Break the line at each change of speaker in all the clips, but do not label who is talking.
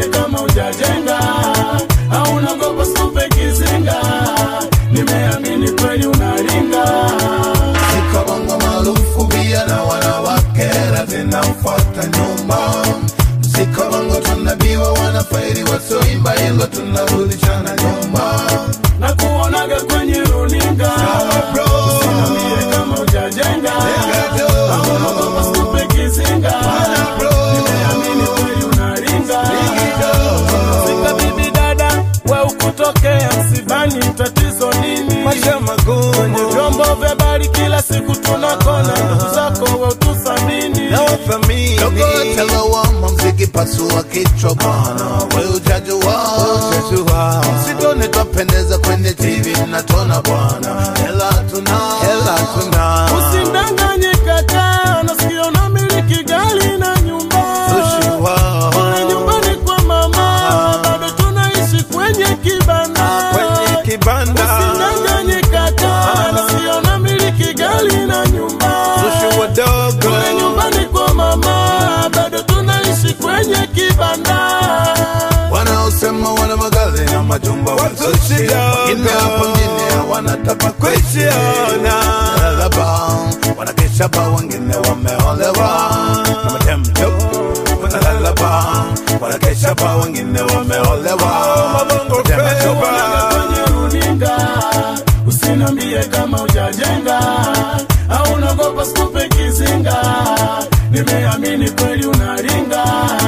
kama ujajenga au unagopa stupe kizinga nimeamini kweli unaringa
Ziko bongo maarufu pia na wanawake zinamfuata nyuma. Ziko bongo tunabiwa wanafairi wasioimba hilo tunarudishana nyuma.
na kuonaga kwenye runinga
Sawa bro.
usinambie kama ujajenga
Jenga jo.
au unagopa stupe kizinga
bro.
nimeamini kweli unaringa
Igido.
Fika bibi dada, we ukutokea msibani, tatizo nini?
Maisha magumu.
Kwenye vyombo vya habari kila siku tunakona ndugu zako, we utusamini.
na wathamini
Dogo telewama mziki pasua kichwa bwana, we ujajua
Jua.
Sidone twapendeza kwenye TV mnatona bwana, hela tuna
hela tuna
Usidanganye kaka, nasikia unamiliki gari na nyumba.
Sushiwa.
Kule nyumbani kwa mama, bado tunaishi kwenye kibanda.
kwenye kibanda
Usidanganye kaka, nasikia unamiliki gari na nyumba.
Sushi wadogo
Kule nyumbani kwa mama bado tunaishi kwenye kibanda.
wanaosema wana magari na majumba
Watu
wazushi,
kidogo.
wengine hapo mjini wanataka
kuichiona
Lalaba, wanakesha ba wengine wameolewa na matemto wanalalaba wanakesha ba wengine wameolewa
Mabongo
Matemto.
feva.
Kwenye runinga usinambie kama ujajenga au unagopa skupe kizinga. Nimeamini kweli unaringa.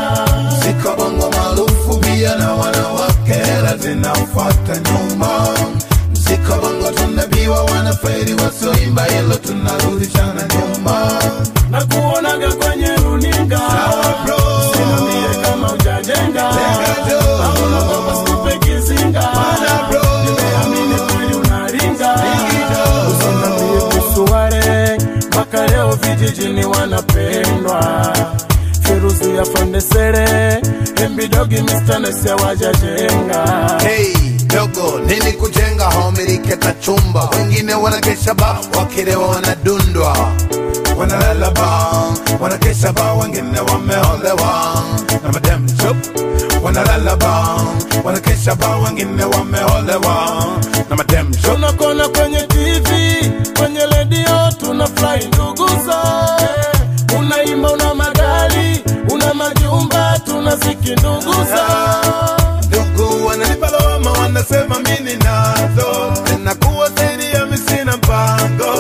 Ziko bongo maarufu pia na wanawake hela zinamfuata nyuma. Ziko bongo tunabiwa wanafairi wasioimba hilo tunarudishana nyuma.
na kuonaga kwenye runinga
Sawa bro.
usinambie kama ujajenga
Jenga jo.
au unagopa skupe kizinga.
Bana bro.
Nimeamini kweli unaringa.
Igido.
Usinambie kuhusu wale mpaka leo vijijini wanapendwa. Feruzi ya Fandesere, Embidogi, Mr. Nese wajajenga.
Hey, dogo nini kujenga homilike kachumba wengine wanakesha ba wakilewa wanadundwa wanalala ba wanakesha ba wengine wameolewa na madem shop wanalala ba wanakesha ba wengine wameolewa na madem shop
tunakona kwenye TV, kwenye redio tunafurahi nduguza. Unaimba, una magari, una majumba, tunaziki nduguza.
ndugu wananipa lawama wanasema mimi nazo zinakuwa zaidi ya misina mpango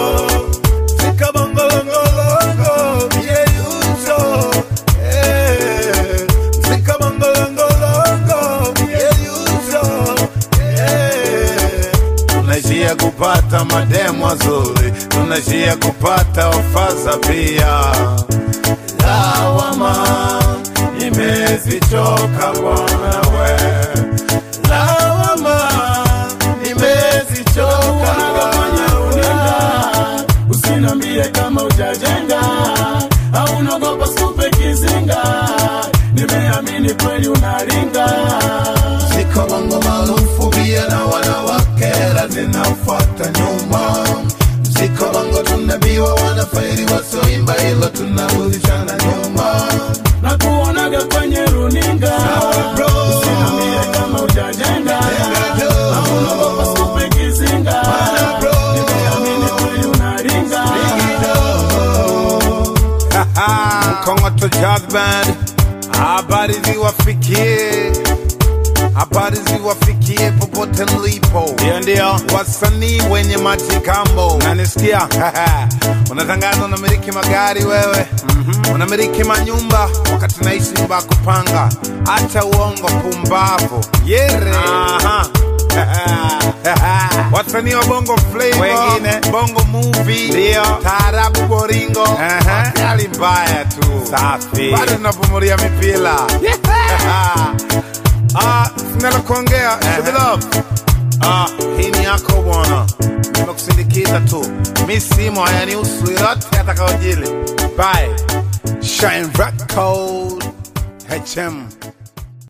sikabongolongolongo yeyuso eh. sikabongolongolongo yeyuso eh. tunaishia kupata mademu wazuri tunaishia kupata ofaza pia lawama imezichoka bwana we lawama imezichoka
Unaga kwenye runinga, usinambie kama ujajenga au unagopa skupe kizinga. Nimeamini kweli unaringa.
ziko bongo maarufu pia na wanawake hela zinafuata nyuma ziko bongo tunabiwa wanafairi wasioimba hilo tunarudishana nyuma
na kuonaga kwenye runinga
Sawa bro.
usinambie kama ujajenga
Jenga jo.
au unagopa skupe kizinga
Bana bro.
nimeamini kweli unaringa
Mkongoto Jazz Band, habari ziwafikie, habari ziwafikie popote mlipo. Ndio, ndio, wasanii wenye majikambo, nanisikia unatangaza unamiliki magari wewe, unamiliki manyumba wakati naishi nyumba ya kupanga. Acha uongo, pumbavu, yere. Aha. wasanii wa bongo flavor, wengine bongo movie, ndio taarabu, boringo, hali mbaya tu, safi, bado tunapumulia mipira Ah, sinalo kuongea Shubilove. Ah, hii ni yako bwana, nimekusindikiza tu, mi simo hayanihusu yoyote atakaojili. Bye. Shine Record HM